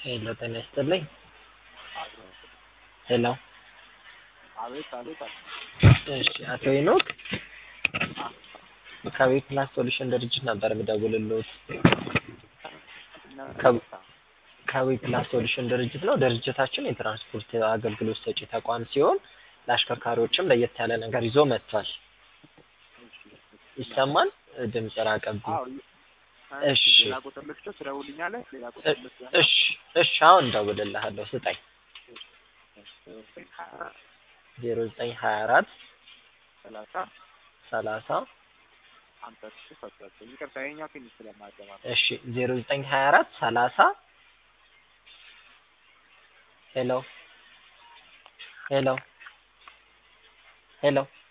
ሄሎ ጤና ይስጥልኝ። ሄሎ አቤት አቤት አለ እሺ፣ አቶ ሄኖክ ከቤት ፕላስ ሶሉሽን ድርጅት ነበር የምደውልልዎት። ከቤት ፕላስ ሶሉሽን ድርጅት ነው። ድርጅታችን የትራንስፖርት አገልግሎት ሰጪ ተቋም ሲሆን ለአሽከርካሪዎችም ለየት ያለ ነገር ይዞ መጥቷል። ይሰማል? ድምፅ ራቀብኝ። እሺ ሌላ ቁጥር ልስጥህ ትደውልልኛለህ? ሌላ ቁጥር ልስጥህ? እሺ እሺ፣ አሁን እደውልልሃለሁ። ስጠኝ። ዜሮ ዘጠኝ ሀያ አራት ሰላሳ ሰላሳ ሀምሳ ስድስት አስራ ዘጠኝ ይቅርታ ይኸኛው ትንሽ ስለማይገባ ነው። እሺ ዜሮ ዘጠኝ ሀያ አራት ሰላሳ ሄሎ ሄሎ ሄሎ